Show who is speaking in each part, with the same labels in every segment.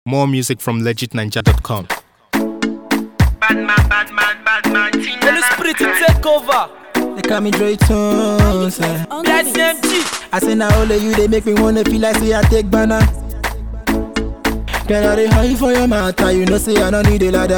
Speaker 1: More music from legitninja.com.
Speaker 2: Bad man, bad man, bad man.
Speaker 3: Holy Spirit to take over.
Speaker 4: They call me Dre Tunes. eh.
Speaker 3: BICMG.
Speaker 4: I say now only you they make me wanna feel like say I take banana. Girl, I dey high for your matter, you know say I don't need a ladder.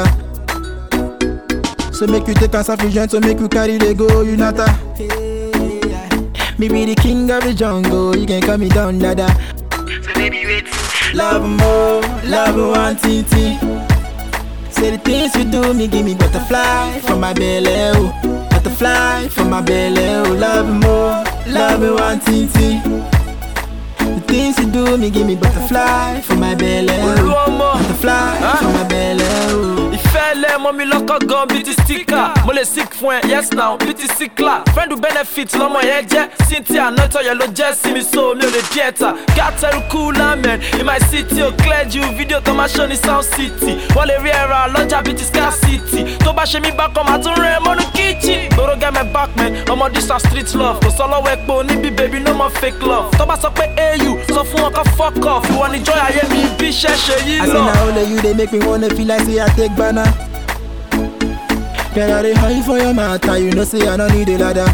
Speaker 4: So make you take a sufficient, so make you carry the go, you not a. Me be the king of the jungle, you can call me down, dada.
Speaker 2: So baby, wait.
Speaker 4: Love more, love one TT. Say the things you do, me give me butterfly from my belly, oh. Butterfly from my belly, oh. Love more, love one TT. The things you do, me give me butterfly from my belly, oh.
Speaker 3: Olúọmọ.
Speaker 4: Butterfly
Speaker 3: Huh?
Speaker 4: from my belly, oh.
Speaker 3: Ìfẹ́ lẹ mọ́ mi lọ́kọ̀ gan bíi ti stika. Mo lè sick fún ẹ, yes now, bíi ti sikla. Friend with benefit lọmọ yẹn jẹ́. Cynthia Nọ́tọ̀ yẹn ló jẹ́ sí mi so mi ò lè díẹ̀ ta. Gátẹ́rù cooler man, in my city ò clear ju fídíò tó máa ṣó ní South City. Wọ́n lè rí ẹ̀rọ lọ́jà bíi ti Sky City. Tó bá ṣe mí bákan, màá tún rẹ̀ mọ́nú kíchìn. Gbòòrò get my back man, ọmọ this na street love. Kò sọ lọ́wọ́ epo níbi baby no more fake love. Tó bá sọ pé AU, sọ fún wọn kó fuck off. Ìwọ ni joy ayé mi bí iṣẹ́ ṣe yí
Speaker 4: I say
Speaker 3: lọ.
Speaker 4: now only you they make me wanna feel like say I take banana. Girl, I dey high for your matter, you know say I don't need a ladder.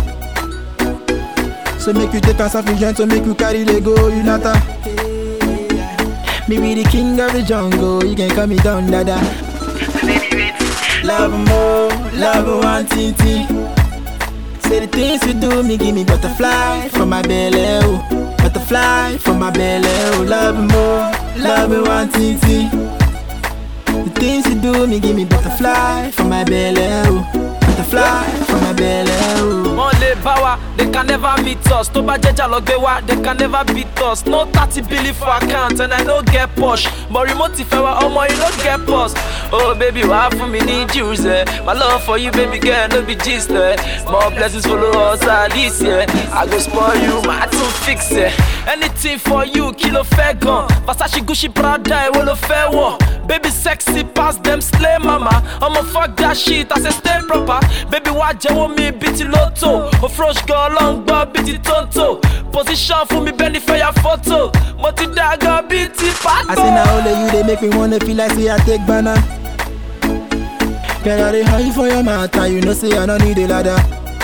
Speaker 4: So make you take a sufficient, so make you carry the go, you not a. Me be the king of the jungle, you can call me down, dada.
Speaker 2: So baby, wait.
Speaker 4: Love more, love one TT. Say the things you do, me give me butterfly from my belly, oh. Butterfly from my belly, oh. Love more, love one TT. The things you do, me give me butterfly from my belly, oh. Butterfly from my belly, oh.
Speaker 3: wọ́n lè bá wa they can never meet us tó bá jẹ́jà lọ gbé wa they can never beat us no thirty billion for account and i no get push but remote fẹ́ wa ọmọ you no get pause oh baby wàá fún mi ní juice ẹ my love for you baby girl no be gist ẹ more blessings follow us ah this year i go spoil you màá tún fix ẹ anything for you kí ló fẹ́ gan Versace Gucci Prada èwo ló fẹ́ wọ̀ baby sexy pass dem slay mama ọmọ fuck that shit i say stay proper baby wá jẹ́wọ́ mi bíi ti lotto ofrosh gan ọlọ́run gbọ́ bíi ti tonto position fún mi bẹ́ẹ̀ ni fẹ́ ya photo mo ti dàgbà bíi ti
Speaker 4: I
Speaker 3: pàtó.
Speaker 4: say now only you they make me wanna feel like say I take banana. Girl, I dey high for your matter, you know say I don't need a ladder.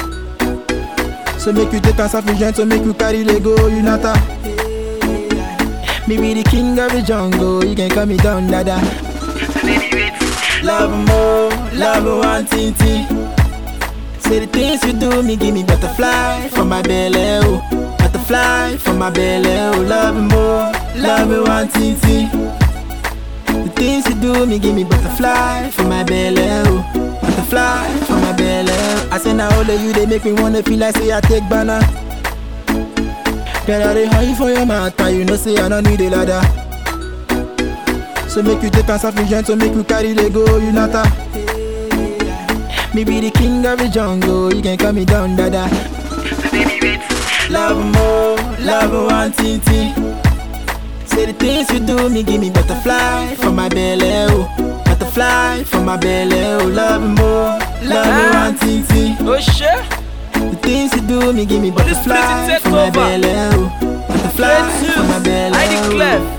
Speaker 4: So make you take a sufficient, so make you carry the go, you not a. Me be the king of the jungle, you can call me down, dada.
Speaker 2: So baby, wait.
Speaker 4: Love more, love one TT. Say the things you do, me give me butterfly from my belly, oh. Butterfly from my belly, oh. Love more, love one TT. The things you do, me give me butterfly from my belly, oh. Butterfly from my belly. oh. I say now only you they make me wanna feel like say I take banana. Girl, I dey high for your matter, you know say I don't need a ladder. So make you take a sufficient, so make you carry the go, you not a. Me be the king of the jungle, you can call me down, dada.
Speaker 2: So baby, wait.
Speaker 4: Love more, love one TT. Say the things you do, me give me butterfly from my belly, oh. Butterfly from my belly, oh. Love more, love one TT.
Speaker 3: ó ṣe
Speaker 4: The things you do, me give me
Speaker 3: Holy Spirit,
Speaker 4: butterfly
Speaker 3: take
Speaker 4: from my
Speaker 3: over.
Speaker 4: belly, oh. Butterfly
Speaker 3: Straight
Speaker 4: from my
Speaker 3: to
Speaker 4: belly,
Speaker 3: I
Speaker 4: oh.
Speaker 3: declare